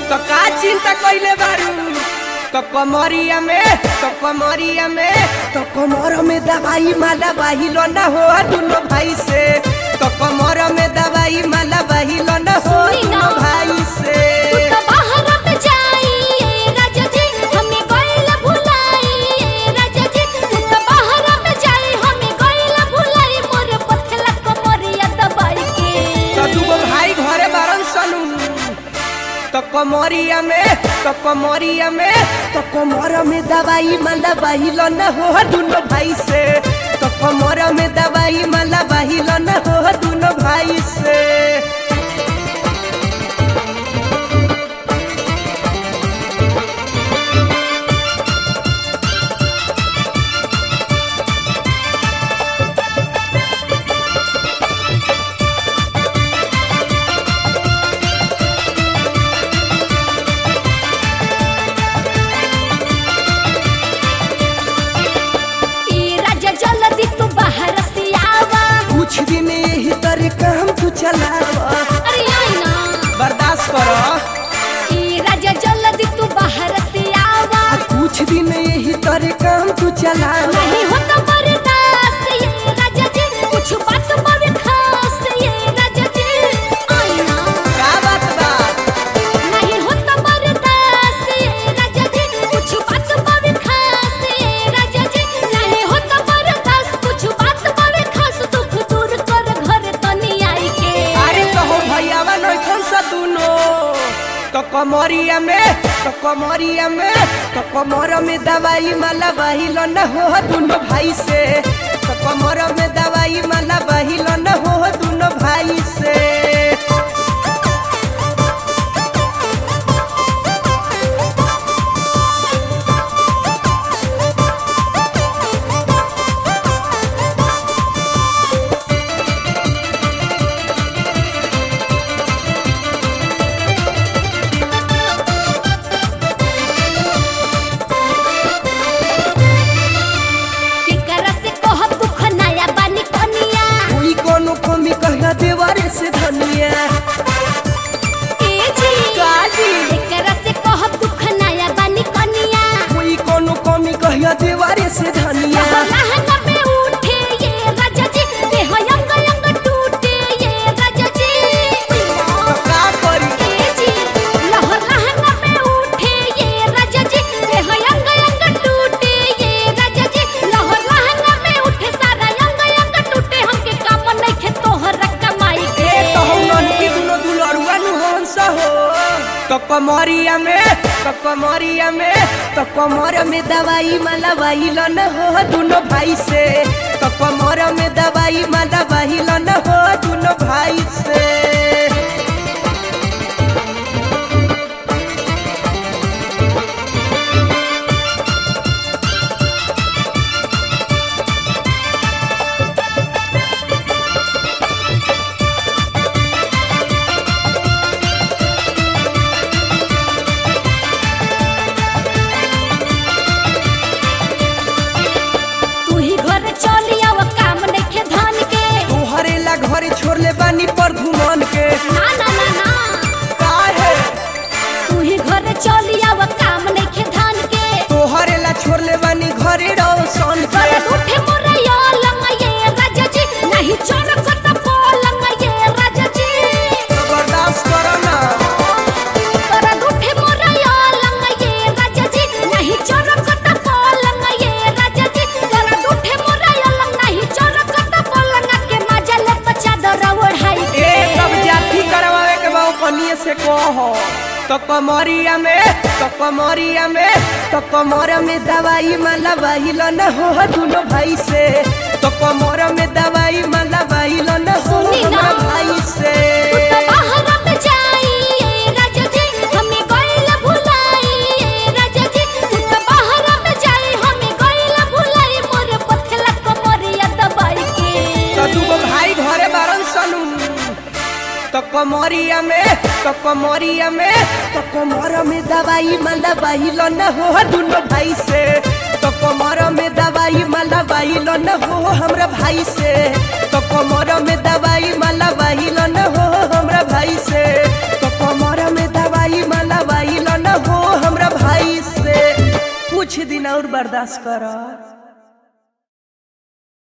तो का चिंता कइले बारू तो कमरिया में तो कमरिया में तो कमर में दवाई माला बाहिलो न हो दुनो भाई से तो कमर में दवाई माला बाहिलो न हो सुनी ना। दुनो भाई से तू तो बाहर में जाइए राजा जी हमें गइल भुलाई राजा जी तू तो बाहर में जाई हमें गइल भुलाई मोर पथला कमरिया दबाई के तो दूगो भाई घरे बारन सनू तो कमरिया में तो कमरिया में तो कमर में दवाई माला बाहिलो न हो दुनो भाई से तो कमर में दवाई माला बाहिलो न हो दुनो भाई से ई राजा जल्दी तू बाहर से आवा कुछ दिन यही तरह काम तू चलावा अरे आई ना बर्दाश्त करो ई राजा जल्दी तू बाहर से आवा आ कुछ दिन यही तरह काम तू चलावा नहीं होता बर्दाश्त ये राजा जी कुछ बात बड़े खास ये राजा जी आई ना का बात बा नहीं होता बर्दाश्त ये राजा जी कुछ बात बड़े खास ये राजा जी नहीं होता बर्दाश्त कुछ बात बड़े खास दुख दूर कर घर तनी आई के अरे कहो भैयावा नैखन सा दुनो तो कमरिया में तो कमरिया में तो कमर में दवाई माला बहिलो न हो दुनो भाई से तो कमर में दवाई माला बहिलो न हो दुनो भाई से केकरा से कह दुख नया बानी कनिया कोई कोनो कमी कहना देवारे से धनिया ए जी काजी केकरा से कह दुख नया बानी कनिया कोई कोनो कमी कहना देवारे से धनिया लहंगा में उठे ये राजा जी देह अंग अंग टूटे ये राजा जी तो का करी ए जी लहर लहंगा में उठे ये राजा जी देह अंग अंग टूटे ये राजा जी लहर लहंगा में उठे सारा अंग अंग टूटे हमके काम नहीं खे तोहर कमाई के ए तो हम ननकी दुनो दुलरुआ नु हंस हो तो कमरिया में तो कमरिया में तो कमर में दवाई माला बहिलो न हो दुनो भाई से तो कमर में दवाई माला बहिलो न हो दुनो भाई से तू ही घर चली आव काम नहीं खे धान के तोहरे ला घरे छोड़ले बानी पर घुमन के ना ना ना ना काहे तू ही घर चली आव काम नहीं खे धान के तोहरे ला छोड़ले बानी घरे रोशन के कर उठे मोरे यो लंग ये राजा जी नहीं चोर को तो पोलंग ये राजा जी तो बर्दाश्त करो ना कर उठे मोरे यो लंग ये राजा जी नहीं चोर को तो पोलंग ये राजा जी कर उठे मोरे यो लंग नहीं चोर को तो पोलंग के मजा ले तो चादर ओढ़ाई ए तब जाति करवावे के बा कनिए से कहो तो कमरिया में तो कमरिया में तो कमर में दवाई माला बहिलो न हो दुनो भाई से तो कमर में दवाई माला बहिलो न हो सुनी ना। हमरा भाई से तू तो बाहर में जाई राजा जी हमें गइल भुलाई राजा जी तू तो बाहर में जाई हमें गइल भुलाई मोर पथला कमरिया दबाई के तो दूगो भाई घरे बारन सनू तो कमरिया में तो कमरिया में तो कमर में दवाई माला बहिलो न हो दुनो भाई से तो कमर में दवाई माला बहिलो न हो हमरा भाई से तो कमर में दवाई माला बहिलो न हो हमरा भाई से तो कमर में दवाई माला बहिलो बर्दाश्त कर